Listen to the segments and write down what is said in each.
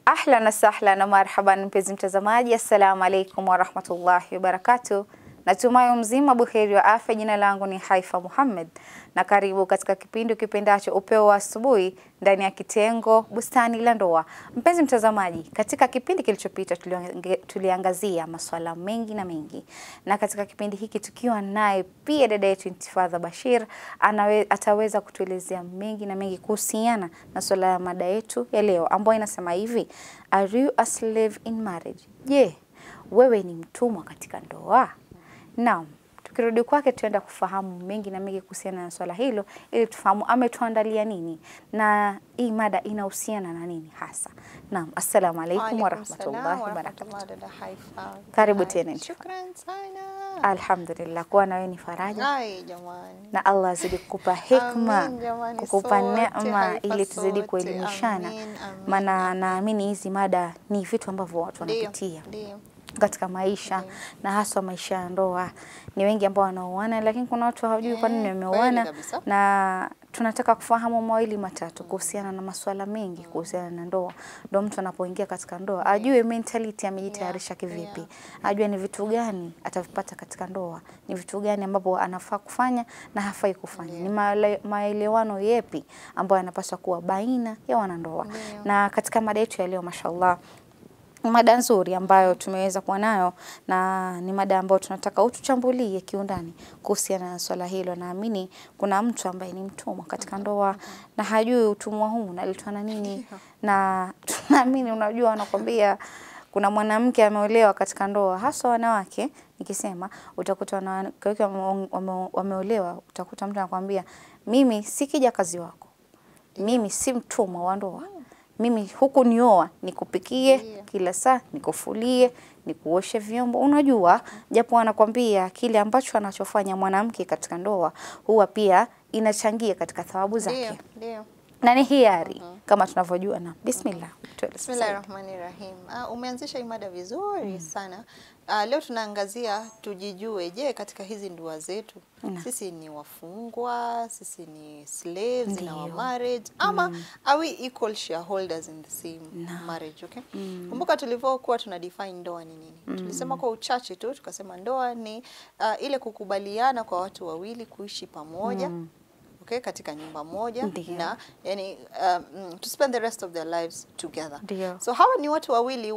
Ahlan na sahlan na marhaban, mpenzi mtazamaji, assalamu alaikum warahmatullahi wabarakatuh. Natumai mzima buheri wa afya. Jina langu ni Haifa Muhammad na karibu katika kipindi kipendacho upeo wa asubuhi ndani ya kitengo bustani la ndoa. Mpenzi mtazamaji, katika kipindi kilichopita tuliange- tuliangazia masuala mengi na mengi, na katika kipindi hiki tukiwa naye pia dada yetu Intifadha Bashir anawe, ataweza kutuelezea mengi na mengi kuhusiana na swala ya mada yetu ya leo ambayo inasema hivi, are you a slave in marriage? Je, wewe ni mtumwa katika ndoa? Naam, tukirudi kwake tuenda kufahamu mengi na mengi kuhusiana na swala hilo ili tufahamu ametuandalia nini na hii mada inahusiana na nini hasa. Naam, assalamu alaikum Waalaikum warahmatullahi salam wabarakatuh. warahmatullahi dada Haifa. Karibu Hai, tena, Intifa. Shukran sana. Alhamdulillah, kuwa na wewe ni faraja Ai jamani. na Allah azidi kukupa hikma, Amin, jamani, kukupa sote, neema Haifa ili tuzidi sote. kuelimishana, Amin, amin, maana amin. naamini hizi mada ni vitu ambavyo watu Ndio, wanapitia ndio. katika maisha Ndio. na haswa maisha ya ndoa. Ni wengi ambao wanaoana, lakini kuna watu hawajui kwa nini Eh, wameoana, kweli kabisa. na tunataka kufahamu mawili matatu kuhusiana na masuala mengi kuhusiana na ndoa. Ndio mtu anapoingia katika ndoa ajue mentality amejitayarisha Yeah, kivipi, yeah. ajue ni vitu gani atavipata katika ndoa, ni vitu gani ambapo anafaa kufanya na hafai kufanya, ni maele- maelewano yepi ambayo yanapaswa kuwa baina ya wanandoa. Ndio. Na katika mada yetu ya leo mashallah ni mada nzuri ambayo tumeweza kuwa nayo na ni mada ambayo tunataka utuchambulie kiundani kuhusiana na swala hilo. Naamini kuna mtu ambaye ni mtumwa katika ndoa na hajui utumwa huu unaletwa na nini, na tunaamini, unajua, wanakwambia kuna mwanamke ameolewa katika ndoa, hasa wanawake. Nikisema utakuta wanawake wengi wame- wame- wameolewa, utakuta mtu anakwambia mimi si kijakazi wako, mimi si mtumwa wa ndoa mimi huku nioa nikupikie Ndio. kila saa, nikufulie, nikuoshe vyombo. Unajua, japo anakwambia kile ambacho anachofanya mwanamke katika ndoa huwa pia inachangia katika thawabu Ndio, zake ndio. na ni hiari kama tunavyojua. Na bismillah, tueleze sasa. Bismillahirrahmanirrahim. Uh, umeanzisha hii mada vizuri sana. Uh, leo tunaangazia tujijue, je, katika hizi ndoa zetu Naam. sisi ni wafungwa, sisi ni slaves in our Ndio. marriage ama are we equal shareholders in the same marriage, okay? Kumbuka tulivyokuwa tuna define ndoa ni nini? Tulisema kwa uchache tu tukasema ndoa ni uh, ile kukubaliana kwa watu wawili kuishi pamoja okay, katika nyumba moja Ndio. na yani um, to spend the rest of their lives together. Ndio. So hawa ni watu wawili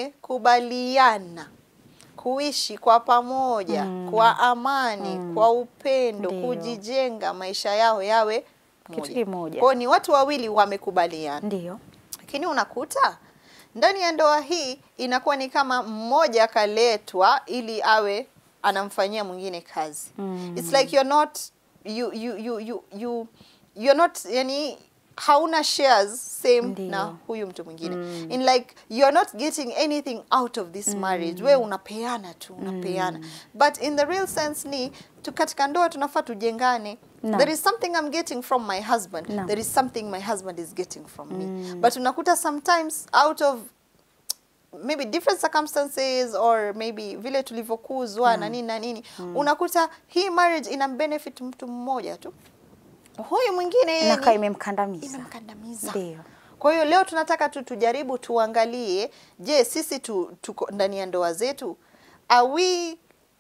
wamekubaliana kuishi kwa pamoja kwa amani, kwa upendo, Ndio. kujijenga maisha yao yawe Kitu moja. kimoja. Kwa hiyo ni watu wawili wamekubaliana. Ndio, Lakini unakuta ndani ya ndoa hii inakuwa ni kama mmoja akaletwa ili awe anamfanyia mwingine kazi. Mm. It's like you're not you you you you you you're not yani hauna shares same Ndio. na huyu mtu mwingine. In like you're not getting anything out of this marriage. Wewe unapeana tu, unapeana. But in the real sense ni tu katika ndoa tunafaa tujengane. Naam. There is something I'm getting from my husband. Naam. There is something my husband is getting from me. But unakuta sometimes out of maybe different circumstances or maybe vile tulivyokuzwa na nini na nini unakuta hii marriage ina benefit mtu mmoja tu huyu mwingine yeye inakaa ni- imemkandamiza. imemkandamiza Ndio, kwa hiyo leo tunataka tu tujaribu tuangalie je sisi tu, tuko ndani ya ndoa zetu are we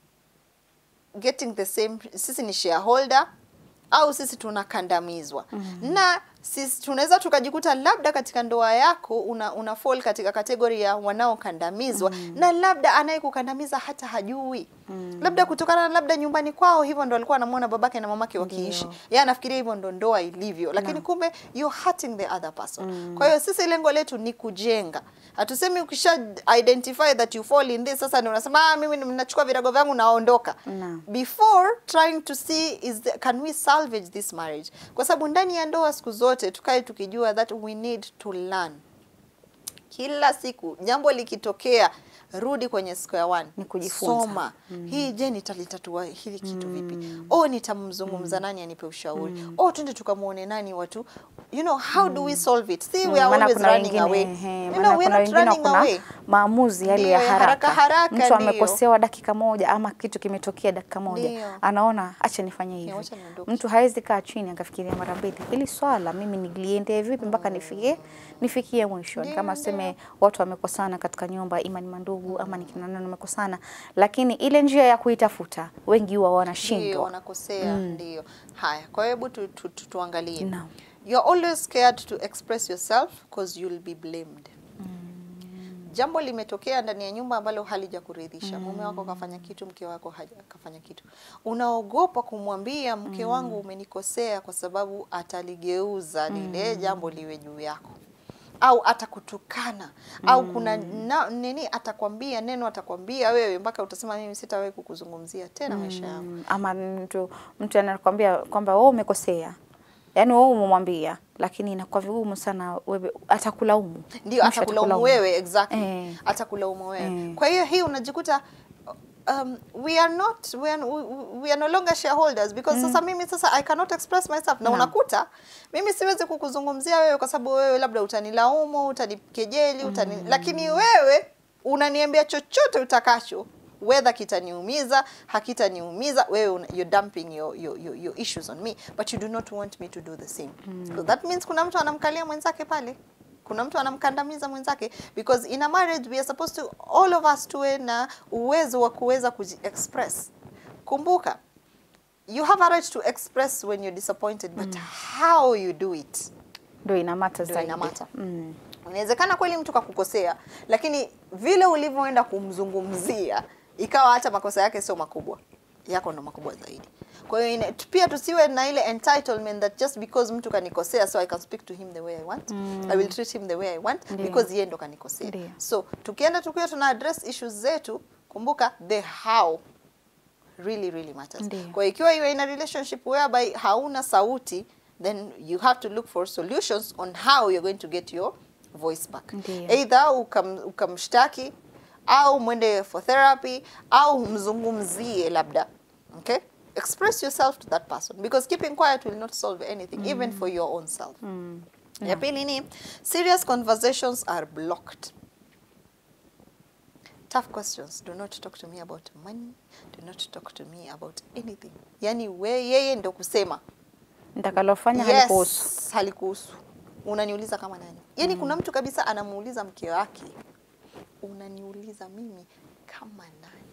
getting the same sisi ni shareholder au sisi tunakandamizwa na sisi tunaweza tukajikuta labda katika ndoa yako una, una fall katika kategori ya wanaokandamizwa na labda anayekukandamiza hata hajui labda kutokana na labda nyumbani kwao hivyo ndo alikuwa anamwona babake na mamake wakiishi Ndio. yeye anafikiria hivyo ndo ndoa ilivyo lakini kumbe you're hurting the other person kwa hiyo sisi lengo letu ni kujenga hatusemi ukisha identify that you fall in this sasa ndio unasema ah, mimi ninachukua virago vyangu naondoka Naam. before trying to see is the, can we salvage this marriage kwa sababu ndani ya ndoa siku zote tukae tukijua that we need to learn kila siku jambo likitokea rudi kwenye square one Ni kujifunza. soma hii je nitalitatua hili kitu vipi oh nitamzungumza nani anipe ushauri oh twende tukamwone nani watu you know how do we solve it see we are maana always kuna running wengine away ehe, you maana know we kuna are not wengine running kuna away maamuzi yale Ndio, ya ya haraka. haraka haraka, Mtu ndio. amekosewa dakika moja ama kitu kimetokea dakika moja, Ndio. anaona acha nifanye hivi. wacha niondoke. Mtu hawezi kaa chini akafikiria mara mbili, hili swala mimi niliendee vipi mpaka nifikie nifikie mwishoni, Ndio, kama tuseme tuseme watu wamekosana katika nyumba, ima ni mandugu ama ni kina nani wamekosana, lakini ile njia ya kuitafuta wengi huwa Ndio wanashindwa. wanakosea, ndio. Haya, kwa hiyo hebu tu, tu, tu, tuangalie. Naam. You're always scared to express yourself because you'll be blamed. Jambo limetokea ndani ya nyumba ambalo halijakuridhisha. Mume wako kafanya kitu, mke wako haja kafanya kitu. Unaogopa kumwambia mke wangu umenikosea kwa sababu ataligeuza lile jambo liwe juu yako. Au atakutukana au kuna na, nini atakwambia neno atakwambia wewe mpaka utasema mimi sitawahi kukuzungumzia tena maisha yangu. Mm, ama mtu mtu anakwambia kwamba wewe umekosea, yaani wewe umemwambia, lakini inakuwa vigumu sana, wewe atakulaumu, ndio Mwisho atakulaumu wewe exactly Eh. atakulaumu wewe Eh. kwa hiyo hii unajikuta um, we are not we are, we, we are no longer shareholders because sasa mimi sasa I cannot express myself na Naam. unakuta mimi siwezi kukuzungumzia wewe kwa sababu wewe labda utanilaumu utanikejeli utani lakini wewe unaniambia chochote utakacho whether kitaniumiza hakitaniumiza wewe una, you're dumping your, your, your, your issues on me but you do not want me to do the same so that means kuna mtu anamkalia mwenzake pale kuna mtu anamkandamiza mwenzake because in a marriage we are supposed to all of us tuwe na uwezo wa kuweza kuji-express kumbuka you have a right to express when you're disappointed but how you do it ndio inamata ndio zaidi. inamata. Mm. inawezekana kweli mtu kakukosea lakini vile ulivyoenda kumzungumzia ikawa hata makosa yake sio makubwa yako ndo makubwa zaidi kwa hiyo ina- pia tusiwe na ile entitlement that just because mtu kanikosea so i can speak to him the way i want i will treat him the way i want Ndiyo. because yeye ndo kanikosea Ndiyo. so tukienda tukiwa tuna address issues zetu kumbuka the how really really matters Ndiyo. kwa hiyo ikiwa you are in a relationship whereby hauna sauti then you have to look for solutions on how you're going to get your voice back Ndiyo. either ukam, ukamshtaki au mwende for therapy au mzungumzie labda okay express yourself to that person because keeping quiet will not solve anything even for your own self Mm. ya pili ni serious conversations are blocked tough questions do not talk to me about money do not talk to me about anything yani we yeye ndo kusema Nitakalofanya halikuhusu. yes, halikuhusu unaniuliza kama nani yani kuna mtu kabisa anamuuliza mke wake unaniuliza mimi kama nani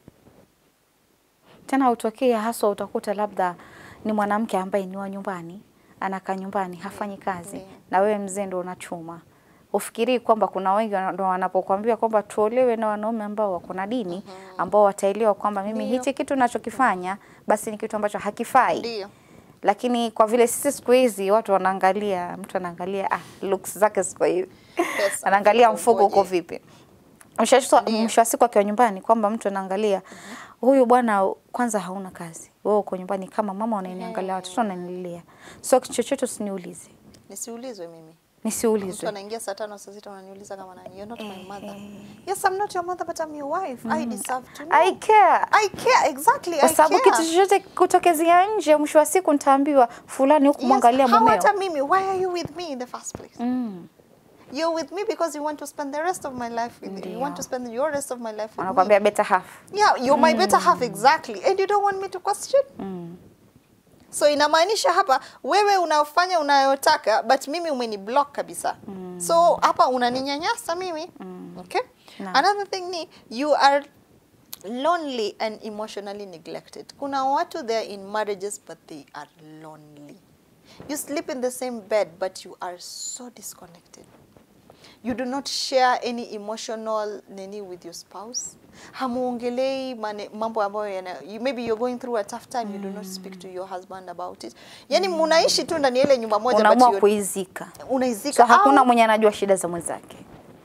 Tena hutokea haswa, utakuta labda ni mwanamke ambaye ni wa nyumbani, anakaa nyumbani, hafanyi kazi, Ndiyo. na wewe mzee ndo unachuma. Ufikirii kwamba kuna wengi wana- ndo wanapokuambia kwamba tuolewe na wanaume ambao wako na dini, ambao wataelewa kwamba mimi Ndiyo. hichi kitu nachokifanya basi ni kitu ambacho hakifai. ndio Lakini kwa vile sisi siku hizi watu wanaangalia, mtu anaangalia ah, looks zake siku hizi Pesa, anaangalia mfuko mfuko uko ukoje. vipi. Mwisho wa siku- Ndiyo. mwisho wa siku akiwa nyumbani kwamba mtu anaangalia huyu bwana kwanza hauna kazi, wewe uko nyumbani kama mama unaniangalia, watoto wananililia, so kitu chochote usiniulize, nisiulizwe mimi mtu nisiulizwe. anaingia saa tano saa sita unaniuliza kama nani you're not my mother yes i'm not your mother but i'm your wife i deserve to know I care I care exactly kwa I sababu care. kitu chochote kutokezea nje, mwisho wa siku nitaambiwa fulani huku mwangalia yes, how mumeo. hata mimi why are you with me in the first place Mm. you're with me because you want to spend the rest of my life with me you want to Ndiyo. spend your rest of my life with me Wanakwambia better half. yeah you're my better half exactly and you don't want me to question Mm. so inamaanisha hapa wewe unafanya unayotaka but mimi umeni block kabisa so hapa unaninyanyasa mimi okay Naam. another thing ni you are lonely and emotionally neglected kuna watu they are in marriages but they are lonely you sleep in the same bed but you are so disconnected you do not share any emotional nini with your spouse hamuongelei mane- mambo ambayo yana you, maybe you're going through a tough time you do not speak to your husband about it yani munaishi tu ndani ya ile nyumba moja but Unaamua you're- kuizika, unaizika so hakuna au- mwenye anajua shida za mwenzake.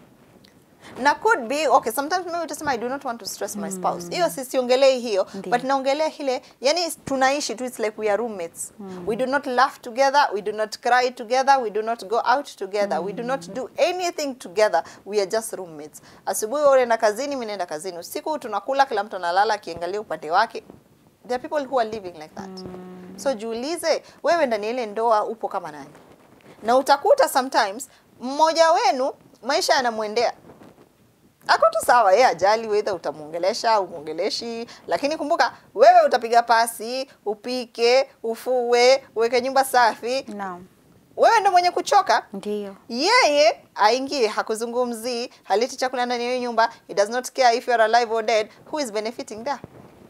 na could be okay sometimes maybe utasema i do not want to stress my spouse hiyo si siongelei hiyo Ndiyo. but naongelea ile yani tunaishi tu it's like we are roommates we do not laugh together we do not cry together we do not go out together we do not do anything together we are just roommates asubuhi wewe unaenda kazini mimi naenda kazini usiku tunakula kila mtu analala akiangalia upande wake there are people who are living like that so jiulize wewe ndani ya ile ndoa upo kama nani na utakuta sometimes mmoja wenu maisha yanamwendea ako tu sawa yeye ajali whether utamuongelesha au muongeleshi lakini kumbuka wewe utapiga pasi upike ufue uweke nyumba safi Naam. wewe ndo mwenye kuchoka Ndio. yeye aingie hakuzungumzii haleti chakula ndani ya hiyo nyumba he does not care if you are alive or dead who is benefiting there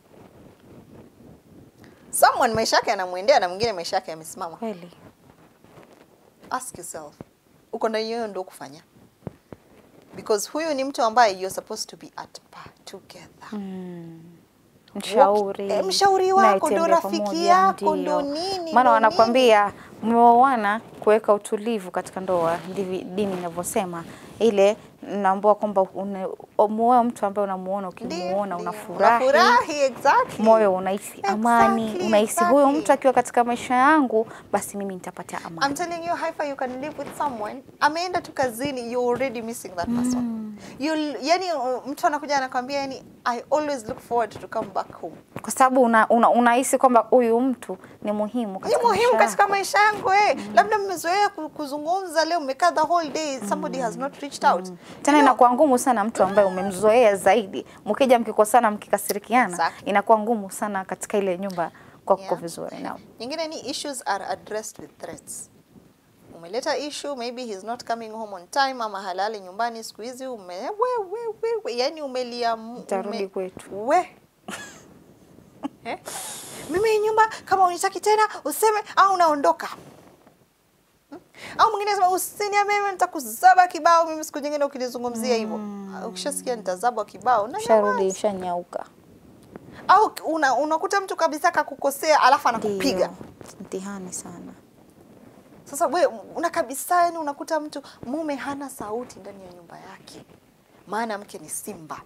someone maisha yake anamwendea na mwingine maisha yake yamesimama Kweli. ask yourself uko ndani hiyo ndo kufanya because huyu ni mtu ambaye you're supposed to be at par together Mm. Mshauri. Eh, mshauri wako ndo mnayetembea rafiki pamoja, yako, ndio. ndo nini, Maana ndo wanakwambia mmeoana kuweka utulivu katika ndoa, ndivyo dini inavyosema. Ile naambua kwamba une- muoe mtu ambaye unamuona, ukimuona Ndio, unafurahi unafurahi exactly moyo unahisi amani, Exactly, unahisi huyo exactly. mtu akiwa katika maisha yangu, basi mimi nitapata I'm amani. telling you Haifa, you can live with someone ameenda tu kazini you're already missing that person you yani uh, mtu anakuja anakwambia yani I always look forward to come back home Kwa sababu unahisi una, unahisi kwamba huyu mtu ni muhimu ni katika muhimu maisha katika yako. maisha yangu eh. labda mmezoea ku- kuzungumza leo mmekaa the whole day somebody has not reached out Tena You know, inakuwa ngumu sana mtu ambaye umemzoea zaidi, mkija mkikosana, mkikasirikiana, Exactly. inakuwa ngumu sana katika ile nyumba kwa kuko Yeah. vizuri. Naam. nyingine ni issues are addressed with threats umeleta issue maybe he's not coming home on time ama halali nyumbani siku hizi ume we, we, we, we, yani umelia mu- Nitarudi ume- kwetu. we eh? mimi hii nyumba kama unitaki tena useme au unaondoka Hmm? au mwingine anasema usiniambie mimi nitakuzaba kibao mimi siku nyingine ukinizungumzia hivyo Ah, ukishasikia nitazabwa kibao na Sharudi ishanyauka. au una, unakuta mtu kabisa kakukosea alafu anakupiga Ndio. Mtihani sana. Sasa we una kabisa, yani unakuta mtu mume hana sauti ndani ya nyumba yake, maana mke ni simba.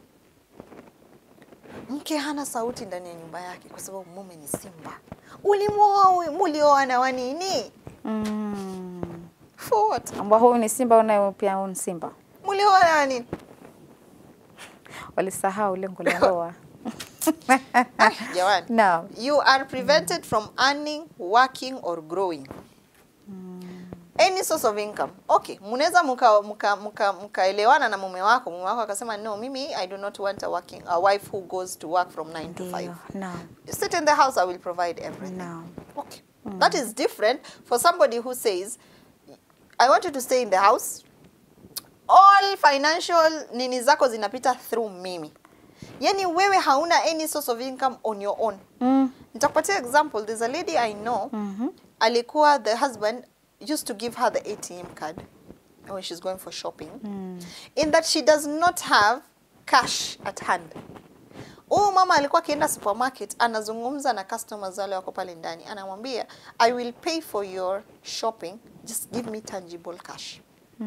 Mke hana sauti ndani ya nyumba yake kwa sababu mume ni simba. Ulimwoa huyu, mulioana wa nini? Mm. For what? Ambao huyu ni simba unaye pia huyu ni simba. Mulioana wa nini? Walisahau lengo la ndoa. Ah, Jamani. Naam. You are prevented from earning, working or growing. Any source of income. Okay, mnaweza mka mka mka mkaelewana na mume wako, mume wako akasema no, mimi I do not want a working a wife who goes to work from 9 to 5. Ndio. Naam. sit in the house, I will provide everything. Naam. Okay. That is different for somebody who says, I want you to stay in the house. All financial nini zako zinapita through mimi. Yani wewe hauna any source of income on your own. Mm. Nitakupatia example. There's a lady I know. Mhm. Alikuwa the husband used to give her the ATM card when she's going for shopping. In that she does not have cash at hand. Huyu mama alikuwa akienda supermarket anazungumza na customers wale wako pale ndani, anamwambia I will pay for your shopping, just give me tangible cash.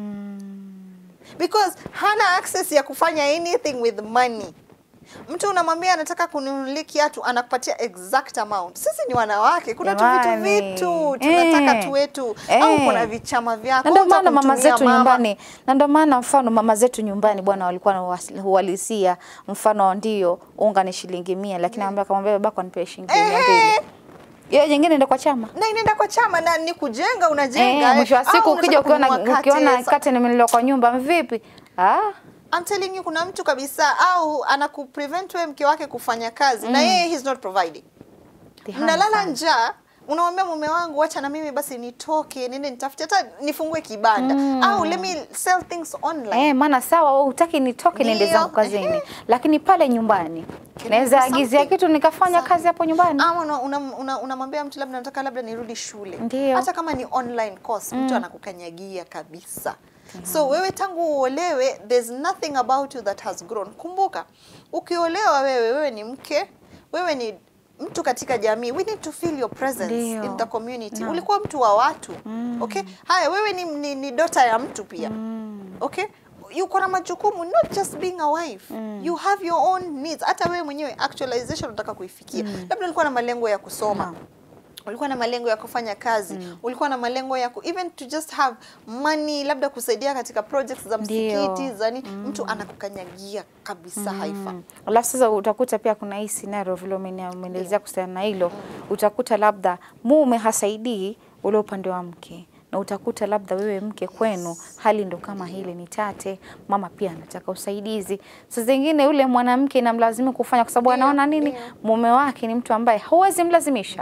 Because hana access ya kufanya anything with money. Mtu unamwambia anataka kununulia kiatu anakupatia exact amount. Sisi ni wanawake, kuna tu vitu Jamani. vitu tunataka Eh. tuwetu Eh. au kuna vichama vyako. na ndio unataka maana mama kumtumia zetu mama. nyumbani, na ndio maana mfano mama zetu nyumbani bwana walikuwa na uwasi- uhalisia, mfano ndio unga ni shilingi mia, lakini mm. akamwambia babako anipe shilingi mia Eh. mbili. Hiyo nyingine ndio kwa chama. na inaenda kwa chama na ni kujenga unajenga. Eh, eh. mwisho wa Au siku unataka ukija ukiona kununua ukiona kate, kate nimenunua kwa nyumba vipi? Ah, I'm telling you kuna mtu kabisa au anakuprevent wewe mke wake kufanya kazi na yeye he's not providing. mtihani Mnalala sana. njaa, unamwambia mume wangu wacha na mimi basi nitoke niende nitafute hata nifungue kibanda au let me sell things online. Eh, maana sawa wewe hutaki nitoke niende Ndio, zangu kazini, ehe. lakini pale nyumbani Can naweza you do agizia something? kitu nikafanya Something. kazi hapo nyumbani. Ama unamwambia una, una, unamwambia mtu labda nataka labda nirudi shule. Ndio. Hata kama ni online course mtu anakukanyagia kabisa. So wewe tangu uolewe there's nothing about you that has grown. Kumbuka ukiolewa wewe wewe ni mke, wewe ni mtu katika jamii. We need to feel your presence Ndio. in the community. Naam. Ulikuwa mtu wa watu. Okay? Haya wewe ni, ni, ni dota ya mtu pia. Okay? Yuko na majukumu not just being a wife. You have your own needs. Hata wewe mwenyewe actualization unataka kuifikia. Labda ulikuwa na malengo ya kusoma Naam. ulikuwa na malengo ya kufanya kazi ulikuwa na malengo ya ku, even to just have money labda kusaidia katika projects za Ndio. msikiti zani mtu anakukanyagia kabisa haifa Mm. Alafu sasa utakuta pia kuna hii scenario vile umene- umeelezea kuhusiana na hilo, utakuta labda mume hasaidii ule upande wa mke na utakuta labda wewe mke kwenu hali ndo kama hili ni tate, mama pia anataka usaidizi. Saa zingine yule mwanamke inamlazimu kufanya kwa sababu Ndio, anaona nini, ndio. mume wake ni mtu ambaye huwezi mlazimisha Ndio.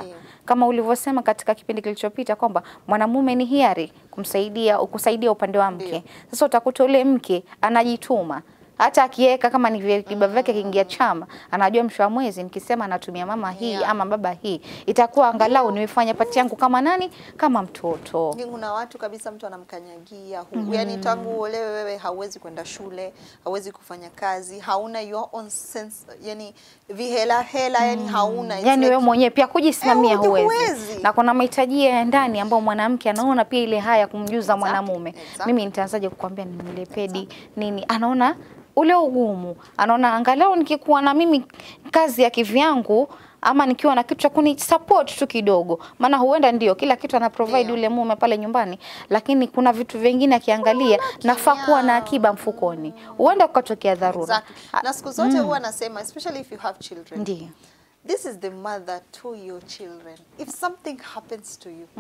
kama ulivyosema katika kipindi kilichopita kwamba mwanamume ni hiari kumsaidia kusaidia upande wa mke. Sasa utakuta ule mke anajituma hata akiweka kama ni viba vyake kiingia chama, anajua mwisho wa mwezi nikisema natumia mama hii Yeah. ama baba hii, itakuwa angalau nimefanya pati yangu kama nani, kama mtoto. Lakini kuna watu kabisa mtu anamkanyagia hu, yani tangu uolewe wewe hauwezi kwenda shule, hauwezi kufanya kazi, hauna your own sense, yani vihela hela, yani hauna It's yani like- wewe mwenyewe pia kujisimamia Eh, huwezi. huwezi. na kuna mahitaji ya ndani ambayo mwanamke anaona pia ile haya kumjuza mwanamume exactly. mimi nitaanzaje kukwambia ninunue pedi nini anaona ule ugumu anaona angalau nikikuwa na mimi kazi ya kivyangu ama nikiwa na kitu cha kuni support tu kidogo, maana huenda ndio kila kitu ana provide Ndio. yule mume pale nyumbani, lakini kuna vitu vingine akiangalia, nafaa kuwa na akiba mfukoni, huenda kukatokea dharura. Exactly. Na siku zote huwa nasema especially if you have children. Ndio. This is the mother to your children. If something happens to you,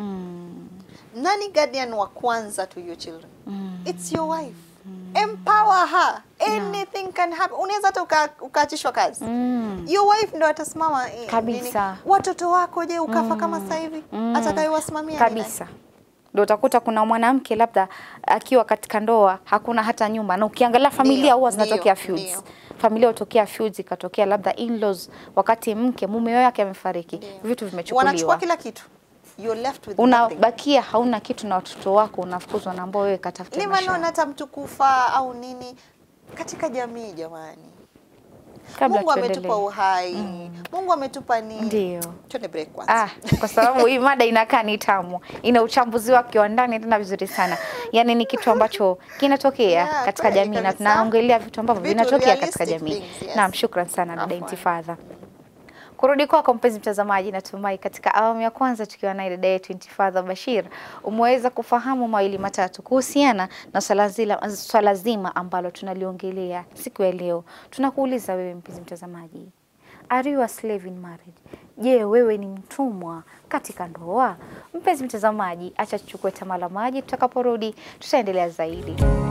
nani guardian wa kwanza to your children? It's your wife. Empower her. Anything can happen. Unaweza hata uka- ukaachishwa kazi. Your wife ndo atasimama eh, Kabisa. nini. Watoto wako je, ukafa kama sasa hivi? Atakayewasimamia ni nani? kabisa ndio utakuta kuna mwanamke labda akiwa katika ndoa hakuna hata nyumba, na ukiangalia familia Ndio, huwa zinatokea ndio, feuds. ndio. Familia hutokea feuds, ikatokea labda in-laws, wakati mke mume wake amefariki, vitu Wanachukua vimechukuliwa, kila kitu. You're left with nothing. unabakia hauna kitu na watoto wako unafukuzwa na ambao wewe katafuta Ni maisha maneno yako. hata mtu kufa au nini katika jamii jamani. Kabla Mungu tuendelee. ametupa uhai. Mungu ametupa nini? Ndio. Twende break kwanza. Ah, kwa sababu hii mada inakaa ni tamu, ina uchambuzi wake wa ndani tena vizuri sana. Yaani ni kitu ambacho kinatokea Yeah, katika kweli jamii na kabisa. tunaongelea vitu ambavyo Vitu vinatokea katika realistic jamii. things, yes. Naam, shukran sana dada Afwan. Intifadha. Kurudi kwako mpenzi mtazamaji, natumai katika awamu ya kwanza tukiwa naye dada yetu Intifadha Bashir umeweza kufahamu mawili matatu kuhusiana na swala zila- swala zima ambalo tunaliongelea siku ya leo. Tunakuuliza wewe mpenzi mtazamaji, Are you a slave in marriage? Je, wewe ni mtumwa katika ndoa? Mpenzi mtazamaji, acha tuchukue tama la maji, tutakaporudi tutaendelea zaidi.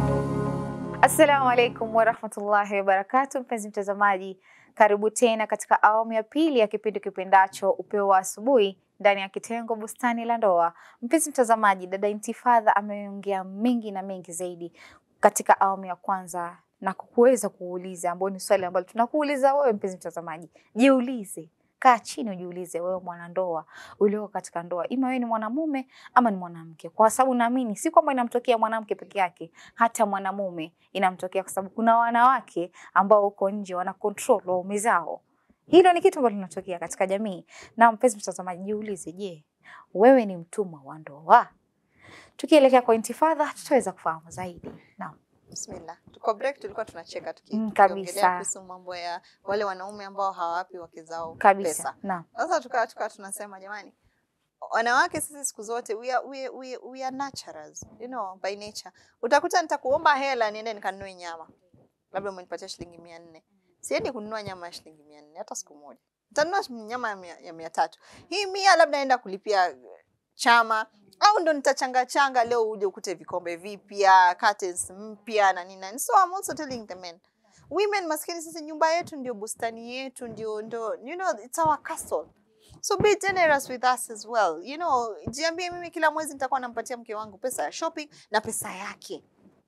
Assalamu alaikum warahmatullahi wabarakatu. Mpenzi mtazamaji, karibu tena katika awamu ya pili ya kipindi kipendacho Upeo wa Asubuhi ndani ya kitengo Bustani la Ndoa. Mpenzi mtazamaji, dada Intifadha ameongea mengi na mengi zaidi katika awamu ya kwanza na kuweza kuuliza, ambao ni swali ambalo tunakuuliza wewe mpenzi mtazamaji. Jiulize, kaa chini ujiulize, wewe mwanandoa ulioko katika ndoa, ima wewe ni mwanamume ama ni mwanamke, kwa sababu naamini si kwamba inamtokea mwanamke peke yake, hata mwanamume inamtokea, kwa sababu kuna wanawake ambao huko nje wana control waume zao. Hilo ni kitu ambalo linatokea katika jamii. Na mpenzi mtazamaji, jiulize, je, wewe ni mtumwa wa ndoa? Tukielekea kwa Intifadha tutaweza kufahamu zaidi. Naam. Bismillah. Kwa break tulikuwa tunacheka tuki- Mm, tukiongelea kabisa. kuhusu mambo ya wale wanaume ambao hawawapi wake zao Kabisa. pesa. Naam. Sasa tukawa tukawa tunasema jamani, wanawake sisi siku zote we are, we, we, we are naturals, you know, by nature. Utakuta nitakuomba hela niende nikanunue nyama, labda umenipatia shilingi mia nne siendi kununua nyama ya shilingi mia nne hata siku moja, nitanunua nyama ya mia, ya mia tatu. Hii mia labda naenda kulipia chama au ndo nitachanga changa leo uje ukute vikombe vipya curtains mpya na nini na nini. so I'm also telling the men women maskini sisi nyumba yetu ndio bustani yetu ndio ndio you know it's our castle so be generous with us as well you know jiambie mimi kila mwezi nitakuwa nampatia mke wangu pesa ya shopping na pesa yake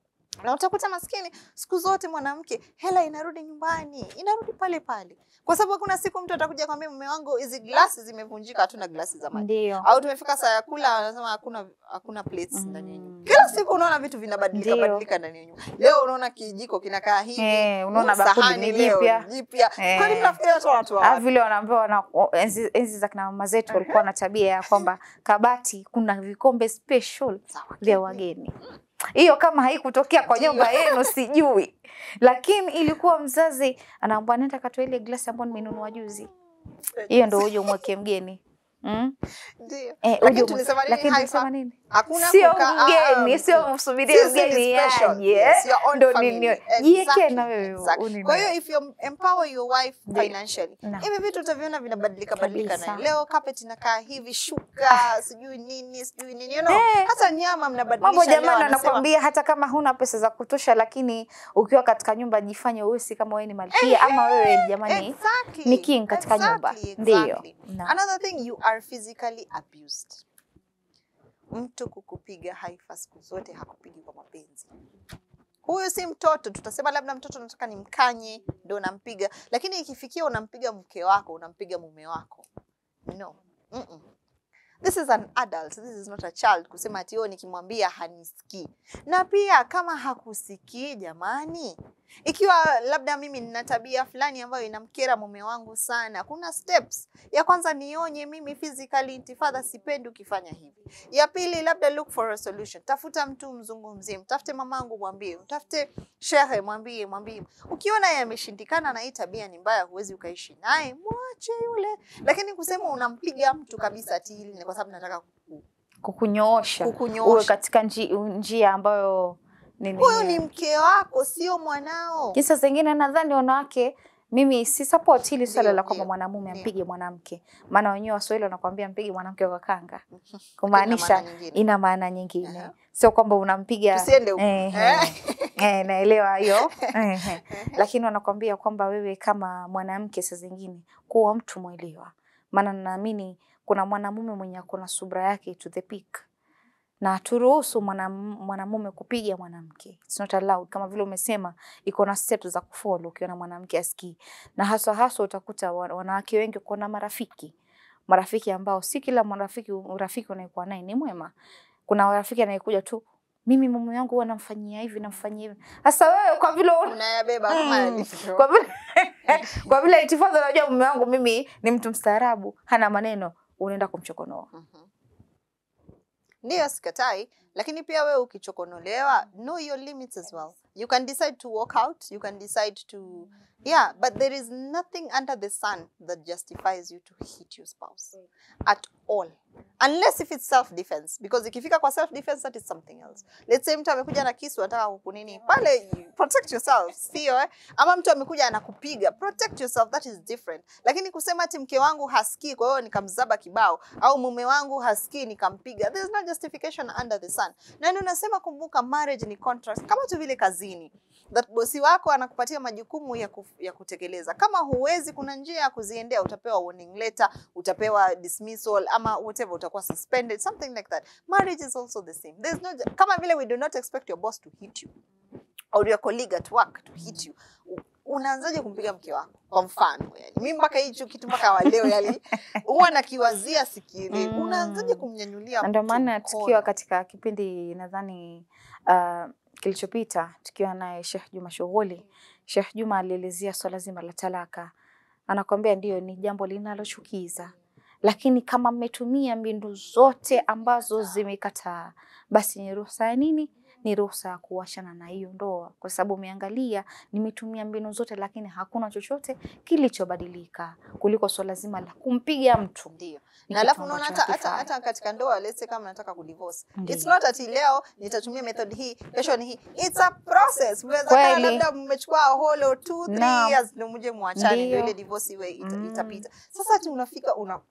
na utakuta maskini siku zote mwanamke hela inarudi nyumbani inarudi pale pale kwa sababu hakuna siku mtu atakuja kwambia mume wangu hizi glasi zimevunjika hatuna glasi za maji Ndio. au tumefika saa ya kula wanasema hakuna hakuna plates ndani ya nyumba Mm. kila siku unaona vitu vinabadilika Ndio. badilika ndani ya nyumba leo unaona kijiko kinakaa hivi Eh, unaona huu bakuli sahani ni leo jipya. ni jipya Eh. kwani mnafikiria watu watu wa Ah, wapi? vile wanaambiwa wana, o- enzi, enzi za kina mama zetu walikuwa na tabia ya kwamba kabati kuna vikombe special Za wageni. vya wageni. Hiyo kama haikutokea kwa nyumba yenu sijui, lakini ilikuwa mzazi anaambia nenda katoa ile glasi ambayo nimenunua juzi, hiyo ndio uje umweke mgeni mm? Ndio. Eh, Lakini uje umwe- tulisema nini lakini Haifa? tulisema nini? Hakuna sio kukaa, ah, mgeni, ah, sio msubirie Sisi ni mgeni special. aje, Yes, your own ndo family. nini- Exactly, jiweke na wewe exactly. unini- Kwa hiyo if you empower your wife Ndio. financially, Naam. hivi vitu utaviona vinabadilika badilika Kabisa. naye. Leo carpet inakaa hivi, shuka, sijui nini, sijui nini, you know, Eh. hata nyama mnabadilisha. mambo leo jamani, anasema, anakwambia hata kama huna pesa za kutosha, lakini ukiwa katika nyumba jifanye usi kama wewe ni malkia ama wewe jamani Exactly. ni king katika nyumba. Exactly, Ndiyo. exactly. Naam. Another thing you are physically abused. Mtu kukupiga haifa siku zote hakupigi kwa mapenzi. Huyu si mtoto, tutasema labda mtoto nataka nimkanye ndio unampiga, lakini ikifikia unampiga mke wako, unampiga mume wako. No. Mm-mm. This is an adult, this is not a child kusema ati "Oh, nikimwambia hanisikii. Na pia kama hakusikii jamani, ikiwa labda mimi nina tabia fulani ambayo inamkera mume wangu sana, kuna steps. Ya kwanza nionye mimi physically, intifadha, sipendi ukifanya hivi. Ya pili, labda look for a solution, tafuta mtu mzungumzie, mtafute mamangu mwambie, mtafute shehe mwambie, mwambie. Ukiona yeye ameshindikana na hii tabia ni mbaya, huwezi ukaishi naye, mwache yule. Lakini kusema unampiga mtu kabisa ati hili ni kwa sababu nataka kuku- kukunyoosha Kukunyoosha. uwe katika nji, njia ambayo ni nini. huyu ni mke wako, sio mwanao. Kisa zingine nadhani wanawake mimi si support hili swala Ndio, la kwamba ndio, mwanamume ndio. ampige mwanamke, maana wenyewe Waswahili wanakuambia mpige mwanamke kwa kanga, maana kumaanisha nyingine. ina maana nyingine, Aha. sio kwamba unampiga Tusiende huko. eh, Eh. eh, naelewa hiyo eh, eh. lakini wanakwambia kwamba wewe kama mwanamke saa zingine kuwa mtu mwelewa, maana naamini kuna mwanamume mwenye ako na subra yake to the peak na turuhusu mwanam- mwanamume kupiga mwanamke, it's not allowed. Kama vile umesema, iko na steps za kufollow ukiona mwanamke asikii, na haswa haswa utakuta wa- wanawake wengi kuna marafiki marafiki ambao si kila marafiki urafiki unaekuwa naye ni mwema. Kuna rafiki anayekuja tu, mimi mume wangu huwa namfanyia hivi namfanyia hivi. Sasa wewe kwa vile una- unayabeba kama Mm. yalivyo. kwa vile kwa vile itifadha, unajua mume wangu mimi ni mtu mstaarabu, hana maneno, unaenda kumchokonoa. Mhm. Ndiyo, sikatai, lakini pia wewe ukichokonolewa, know your limits as well. You can decide to walk out, you can decide to yeah, but there is nothing under the sun that justifies you to hit your spouse at all. Unless if it's self defense because ikifika kwa self defense that is something else. Let's say mtu amekuja na kisu anataka kukunini pale, you protect yourself, sio eh? Ama mtu amekuja anakupiga, protect yourself, that is different. Lakini kusema ati mke wangu hasikii, kwa hiyo nikamzaba kibao, au mume wangu hasikii nikampiga, there is no justification under the sun. Na ndio nasema, kumbuka, marriage ni contract, kama tu vile kazini that bosi wako anakupatia majukumu ya, kuf, ya kutekeleza. Kama huwezi, kuna njia ya kuziendea. Utapewa warning letter, utapewa dismissal ama whatever, utakuwa suspended, something like that. Marriage is also the same. There's no, kama vile we do not expect your boss to hit you or your colleague at work to hit you. U- Unaanzaje kumpiga mke wako kwa mfano? Yani mimi mpaka hicho kitu mpaka wa leo yani huwa nakiwazia sikielewi. Mm. Unaanzaje kumnyanyulia Na ndio mtu maana mkono? tukiwa katika kipindi nadhani uh, kilichopita tukiwa naye Sheikh Juma Shughuli, Sheikh Juma alielezea swala zima la talaka. Anakwambia ndio ni jambo linalochukiza, lakini kama mmetumia mbinu zote ambazo zimekataa, basi ni ruhusa ya nini? Ni ruhusa ya kuachana na hiyo ndoa, kwa sababu umeangalia, nimetumia mbinu zote, lakini hakuna chochote kilichobadilika kuliko swala zima la kumpiga mtu. Ndio. Ni Na kitu alafu unaona ambacho hata, hata, hakifai. hata katika ndoa let's say kama nataka kudivorce. Ndiyo. It's not ati leo nitatumia method hii, kesho ni hii. It's a process. Mnaweza kaa Kweli. labda mmechukua a whole or two, three Naam. years ndio mje muachane ndio Ndiyo. ile divorce iwe ita, Mm. itapita. Sasa ati unafika una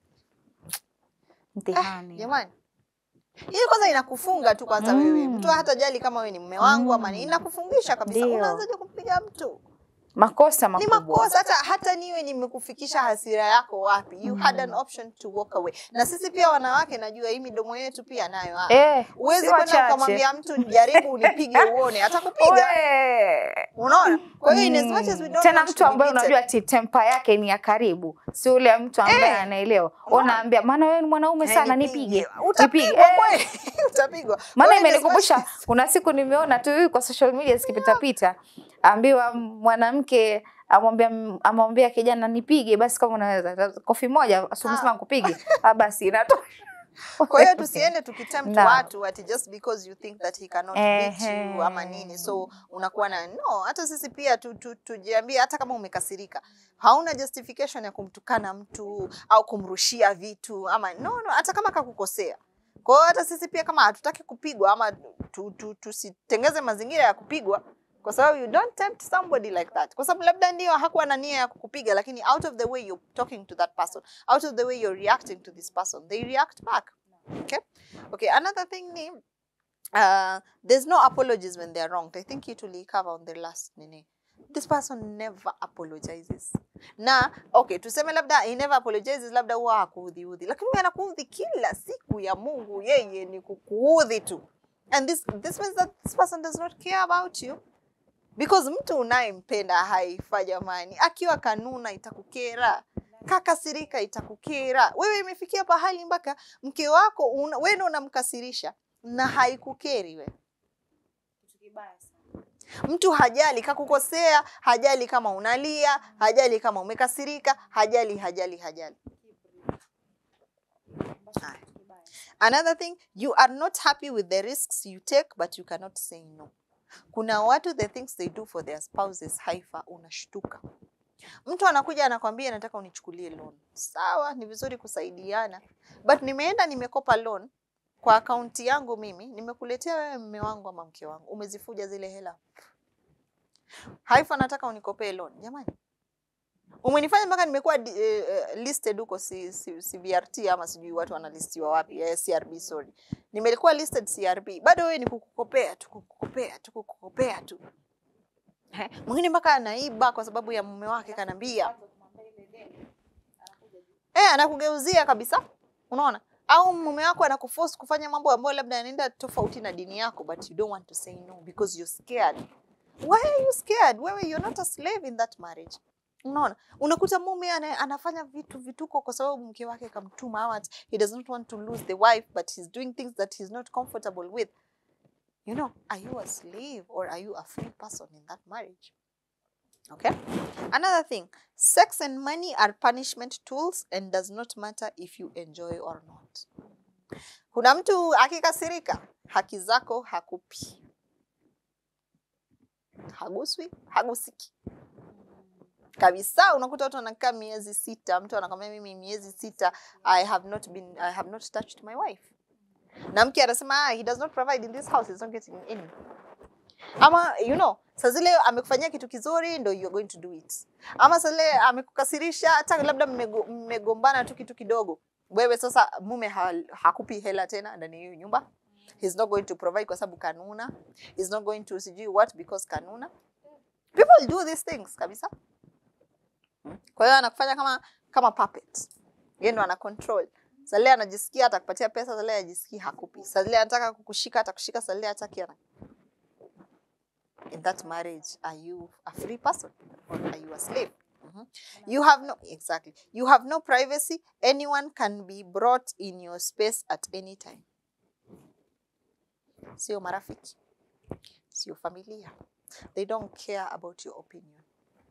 Mtihani. jamani. Hii kwanza inakufunga tu kwanza Mm. wewe. Mtu hata jali kama wewe ni mume wangu ama Mm. ni inakufungisha kabisa. Ndiyo. Unaanzaje kumpiga mtu? makosa Ni makubwa. makosa hata hata niwe nimekufikisha hasira yako wapi. You had an Mm. option to walk away. Na sisi pia wanawake najua hii midomo yetu pia nayo. ah. Eh, Huwezi si kwenda wachache. ukamwambia mtu jaribu unipige uone, atakupiga. We. Unaona? Kwa hiyo in as Mm. much as we don't tena want mtu to be ambaye beaten, unajua ati tempa yake ni ya karibu, si ule mtu ambaye Eh. anaelewa. Unaona? Unaambia maana wewe ni mwanaume eh, sana, nipige. nipige Utapigwa nipige. Eh, kweli. Utapigwa. maana Kwa hiyo in as imenikumbusha much as- kuna siku nimeona tu kwa social media zikipitapita, ambiwa mwanamke amwambia amwambia kijana nipige, basi kama unaweza kofi moja, si umesema nikupige, ah, basi inatosha. Kwa hiyo tusiende tukitempt Naam. watu ati just because you think that he cannot beat Ehe. you ama nini, so unakuwa na no. Hata sisi pia tu, tu, tujiambie, hata kama umekasirika, hauna justification ya kumtukana mtu au kumrushia vitu ama no, no, hata kama kakukosea Kwa hiyo hata sisi pia kama hatutaki kupigwa ama tu, tu, tusitengeze mazingira ya kupigwa kwa sababu you don't tempt somebody like that, kwa sababu labda ndio hakuwa na nia ya kukupiga, lakini out of the way you're talking to that person, out of the way you're reacting to this person, they react back. Okay, okay. Another thing ni uh, there's no apologies when they're wronged. I think you to cover on the last nini. This person never apologizes. Na okay, tuseme labda he never apologizes, labda huwa hakuudhiudhi, lakini huyu anakuudhi kila siku ya Mungu, yeye ni kukuudhi tu. And this this means that this person does not care about you because mtu unayempenda haifa jamani, akiwa kanuna itakukera, kakasirika itakukera. Wewe imefikia pahali mpaka mke wako una, wewe ndio unamkasirisha na haikukeri wewe. Mtu hajali kakukosea, hajali kama unalia, hajali kama umekasirika, hajali hajali hajali. Haya. Another thing, you are not happy with the risks you take but you cannot say no. Kuna watu the things they do for their spouses haifa, unashtuka. Mtu anakuja anakwambia nataka unichukulie loan. Sawa, ni vizuri kusaidiana. But nimeenda nimekopa loan kwa akaunti yangu mimi, nimekuletea wewe mume wangu ama mke wangu, umezifuja zile hela. Haifa, nataka unikopee loan. Jamani, umenifanya mpaka nimekuwa di- eh, eh, listed huko si, si, CBRT ama sijui watu wanalistiwa wapi, eh, CRB sorry. Nimekuwa listed CRB, bado wewe ni kukukopea tu, kukukopea tu, kukukopea tu. Eh, Mwingine mpaka anaiba kwa sababu ya mume wake kanambia. Eh, anakugeuzia kabisa. Unaona? Au mume wako anakuforce kufanya mambo ambayo labda yanaenda tofauti na dini yako but you don't want to say no because you're scared. Why are you scared? Wewe you're not a slave in that marriage. Unaona? Unakuta mume ana, anafanya vitu vituko kwa sababu mke wake kamtuma ama ati he does not want to lose the wife but he's doing things that he's not comfortable with. You know, are you a slave or are you a free person in that marriage? Okay. Another thing, sex and money are punishment tools and does not matter if you enjoy or not. Kuna mtu akikasirika, haki zako hakupi, haguswi, hagusiki kabisa. Unakuta watu wanakaa miezi sita, mtu anakwambia mimi miezi sita, I have not been, I have not touched my wife, na mke anasema ah, he does not provide in this house, he's not getting any ama you know saa zile amekufanyia kitu kizuri ndo you're going to do it ama saa zile amekukasirisha hata labda mmego- mmegombana tu kitu kidogo wewe sasa mume ha, hakupi hela tena ndani ya hiyo nyumba he's not going to provide kwa sababu kanuna he's not going to sijui what because kanuna people do these things kabisa Hmm. kwa hiyo anakufanya kama kama puppet yeye ndo ana control saa zile anajisikia atakupatia pesa saa zile ajisikii hakupi saa zile anataka kukushika atakushika saa zile hataki ana in that marriage are you a free person or are you a slave Mhm. you have no exactly you have no privacy anyone can be brought in your space at any time sio marafiki sio familia they don't care about your opinion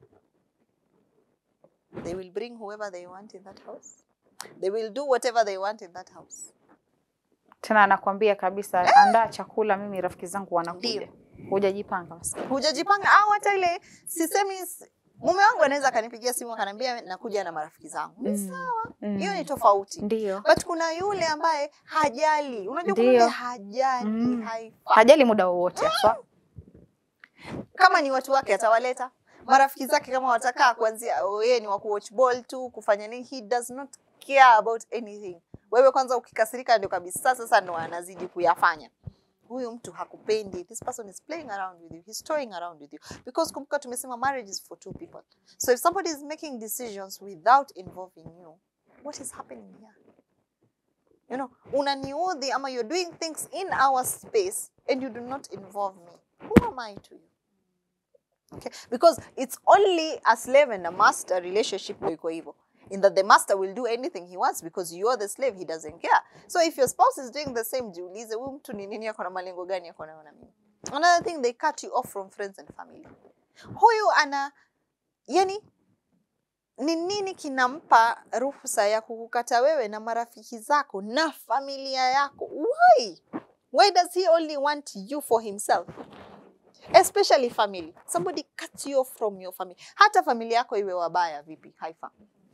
they will bring whoever they want in that house they will do whatever they want in that house Tena anakwambia kabisa, andaa chakula, mimi rafiki zangu wanakuja. Ndio. Hujajipanga maskini. hujajipanga au hata ile sisemi s- mume wangu anaweza akanipigia simu akaniambia nakuja na marafiki zangu ni Mm. sawa Mm. hiyo ni tofauti Ndio. but kuna yule ambaye hajali unajua kuna Ndio. yule hajali Mm. haifa Hajali muda wowote haswa. kama ni watu wake atawaleta marafiki zake kama watakaa kuanzia oh, yeye ni wa kuwatch ball tu kufanya nini he does not care about anything wewe kwanza ukikasirika ndio kabisa sasa ndo anazidi kuyafanya huyu mtu hakupendi this person is playing around with you he's toying around with you because kumbuka tumesema marriage is for two people so if somebody is making decisions without involving you what is happening here you know unaniudhi ama you're doing things in our space and you do not involve me who am i to you Okay? Because it's only a slave and a master relationship ndio iko hivyo. In that the master will do anything he wants because you are the slave, he doesn't care. So if your spouse is doing the same, jiulize huyu mtu ni nini ako na malengo gani ako nayo na mimi. Another thing they cut you off from friends and family. Huyu ana yani ni nini kinampa ruhusa ya kukukata wewe na marafiki zako na familia yako? Why? Why does he only want you for himself? especially family somebody cuts you off from your family hata familia yako iwe wabaya vipi haifa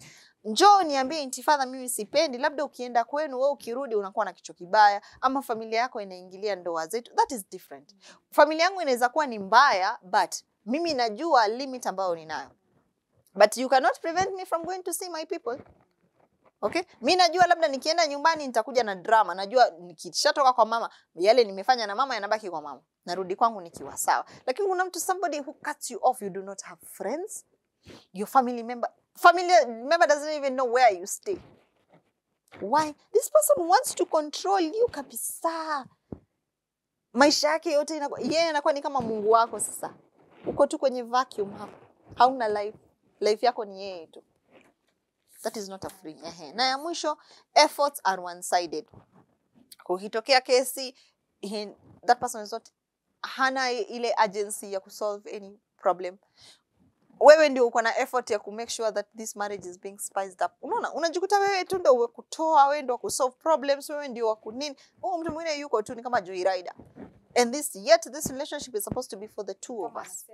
njoo niambie intifadha, mimi sipendi. Labda ukienda kwenu wewe, ukirudi unakuwa na kichwa kibaya, ama familia yako inaingilia ndoa zetu, that is different. Familia yangu inaweza kuwa ni mbaya, but mimi najua limit ambayo ninayo, but you cannot prevent me from going to see my people. Okay? Mi najua labda nikienda nyumbani nitakuja na drama. Najua nikishatoka kwa mama, yale nimefanya na mama yanabaki kwa mama. Narudi kwangu nikiwa sawa. Lakini kuna mtu somebody who cuts you off, you do not have friends. Your family member family member doesn't even know where you stay. Why? This person wants to control you kabisa. Maisha yake yote inakuwa yeye anakuwa ni kama Mungu wako sasa. Uko tu kwenye vacuum hapo. Hauna life. Life yako ni yeye tu. That is not a free. Ehe. Na ya mwisho, efforts are one sided. Kukitokea kesi, he, that person is not hana ile agency ya kusolve any problem. Wewe ndio uko na effort ya kumake sure that this marriage is being spiced up. Unaona, unajikuta wewe tu ndio kutoa, wewe ndio kusolve problems, wewe ndio wa kunini. Huyo mtu mwingine yuko tu ni kama Joy Rider. And this yet this relationship is supposed to be for the two of us.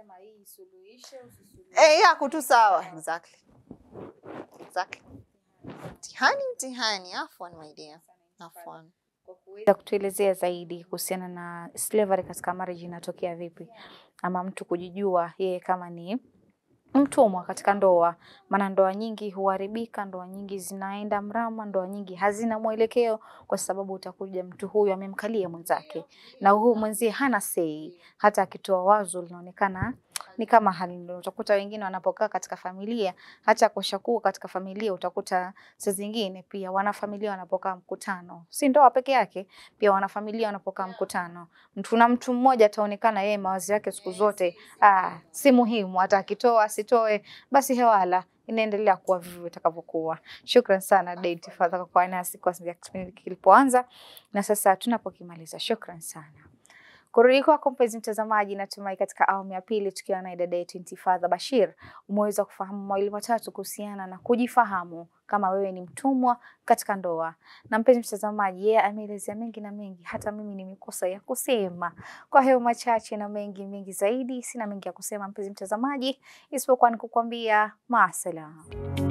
Eh, yako tu sawa. Exactly. Exactly. Mtihani, mtihani. Afwan, my dear. Afwan. Kuweza kutuelezea zaidi kuhusiana na slavery katika marriage inatokea vipi, ama mtu kujijua yeye kama ni mtumwa katika ndoa. Maana ndoa nyingi huharibika, ndoa nyingi zinaenda mrama, ndoa nyingi hazina mwelekeo, kwa sababu utakuja mtu huyu amemkalia mwenzake, na huyu mwenzie hana sei, hata akitoa wazo linaonekana ni kama hali. Utakuta wengine wanapokaa katika familia, hata kushakuwa katika familia, utakuta saa zingine pia wanafamilia wanapokaa mkutano, si ndoa peke yake, pia wanafamilia wanapokaa mkutano, mtu na mtu mmoja ataonekana yeye mawazo yake siku zote ah, si muhimu, hata akitoa asitoe, basi hewala inaendelea kuwa vivyo itakavyokuwa. Shukran sana Dada Intifadha kwa kuwa nasi kwa kipindi kilipoanza na sasa tunapokimaliza. Shukran sana. Kurudi kwako mpenzi mtazamaji, natumai katika awamu ya pili tukiwa na dada yetu Intifadha Bashir umeweza kufahamu mawili matatu kuhusiana na kujifahamu kama wewe ni mtumwa katika ndoa. Na mpenzi mtazamaji, yeye ameelezea mengi na mengi, hata mimi nimekosa ya kusema. Kwa hiyo machache na mengi mengi zaidi, sina mengi ya kusema mpenzi mtazamaji, isipokuwa ni kukwambia maasalama.